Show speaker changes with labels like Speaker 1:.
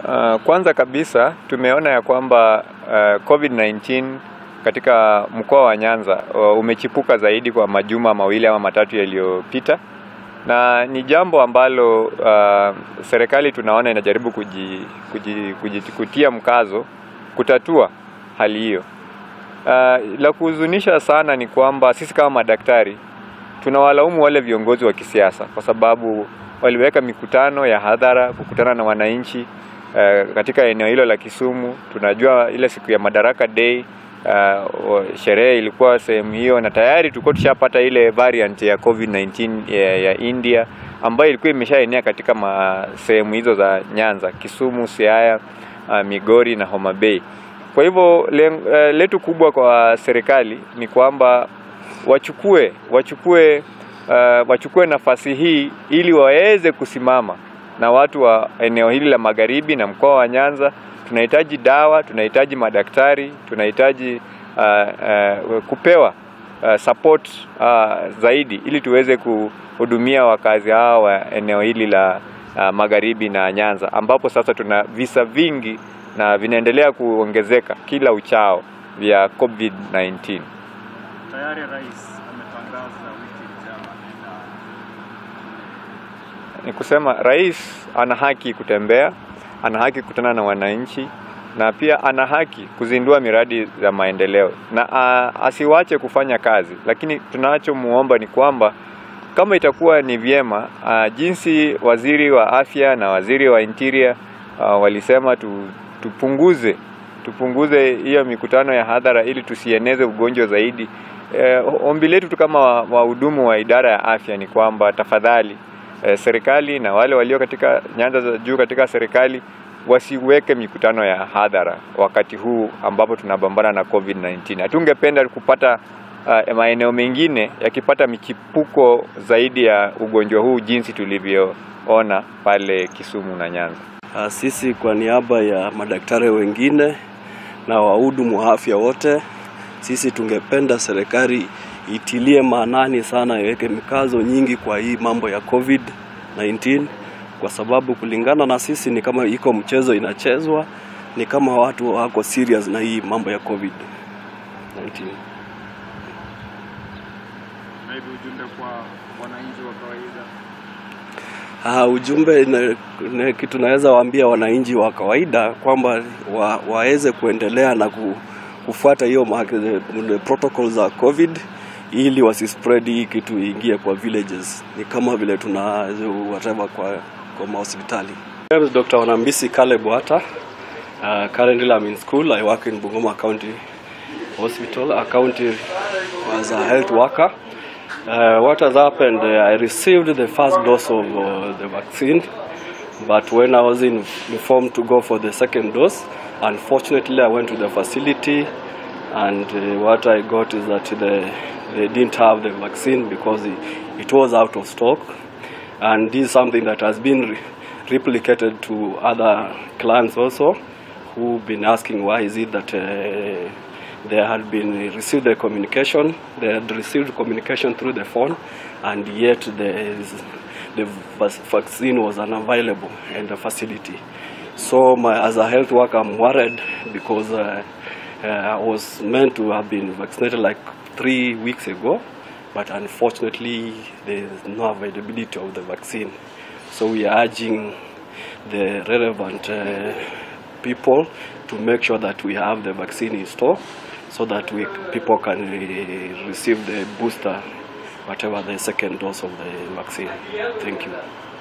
Speaker 1: Uh, kwanza kabisa tumeona ya kwamba uh, COVID-19 katika mkoa wa Nyanza uh, umechipuka zaidi kwa majuma mawili ama matatu yaliyopita, na ni jambo ambalo uh, serikali tunaona inajaribu kuji, kuji, kuji, kutia mkazo kutatua hali hiyo. Uh, la kuhuzunisha sana ni kwamba sisi kama madaktari tunawalaumu wale viongozi wa kisiasa kwa sababu waliweka mikutano ya hadhara kukutana na wananchi uh, katika eneo hilo la Kisumu. Tunajua ile siku ya Madaraka Day uh, sherehe ilikuwa sehemu hiyo, na tayari tulikuwa tushapata ile variant ya COVID-19 ya, ya India ambayo ilikuwa imeshaenea katika sehemu hizo za Nyanza, Kisumu, Siaya, uh, Migori na Homa Bay. Kwa hivyo letu kubwa kwa serikali ni kwamba wachukue wachukue uh, wachukue nafasi hii ili waweze kusimama na watu wa eneo hili la magharibi na mkoa wa Nyanza. Tunahitaji dawa, tunahitaji madaktari, tunahitaji uh, uh, kupewa uh, support uh, zaidi ili tuweze kuhudumia wakazi hawa wa eneo hili la uh, magharibi na Nyanza ambapo sasa tuna visa vingi na vinaendelea kuongezeka kila uchao vya COVID-19.
Speaker 2: Tayari rais ametangaza wiki ijayo
Speaker 1: Ni kusema rais ana haki kutembea, ana haki kukutana na wananchi na pia ana haki kuzindua miradi za maendeleo na a, asiwache kufanya kazi, lakini tunachomuomba ni kwamba kama itakuwa ni vyema a, jinsi waziri wa afya na waziri wa interior a, walisema tu, tupunguze tupunguze hiyo mikutano ya hadhara ili tusieneze ugonjwa zaidi. E, ombi letu tu kama wahudumu wa, wa idara ya afya ni kwamba tafadhali e, serikali na wale walio katika nyanja za juu katika serikali wasiweke mikutano ya hadhara wakati huu ambapo tunapambana na COVID-19. Hatungependa kupata uh, maeneo mengine yakipata michipuko zaidi ya ugonjwa huu jinsi tulivyoona pale Kisumu na Nyanza.
Speaker 3: Sisi kwa niaba ya madaktari wengine na wahudumu wa afya wote, sisi tungependa serikali itilie maanani sana, iweke mikazo nyingi kwa hii mambo ya COVID-19 kwa sababu kulingana na sisi ni kama iko mchezo inachezwa, ni kama watu wako serious na hii mambo ya COVID-19.
Speaker 2: Naibu, ujumbe kwa wananchi wa kawaida
Speaker 3: Uh, ujumbe na, na, kitu naweza waambia wananchi wa kawaida kwamba wa, waweze kuendelea na ku, kufuata hiyo protocol za COVID ili wasispread hii kitu iingie kwa villages. Ni kama vile tuna whatever kwa kwa mahospitali. My name is Dr. Wanambisi Caleb Wata. Uh, currently I'm in school. I work in Bungoma County Hospital, a county as a health worker. Uh, what has happened, uh, I received the first dose of uh, the vaccine, but when I was in, informed to go for the second dose, unfortunately I went to the facility and uh, what I got is that the, they didn't have the vaccine because it, it was out of stock. And this is something that has been re replicated to other clients also who've been asking why is it that uh, they had been received the communication, they had received communication through the phone, and yet the, the vaccine was unavailable in the facility. So, my, as a health worker, I'm worried because uh, uh, I was meant to have been vaccinated like three weeks ago, but unfortunately, there is no availability of the vaccine. So, we are urging the relevant uh, people to make sure that we have the vaccine in store so that we people can uh, receive the booster, whatever the second dose of the vaccine. Thank you.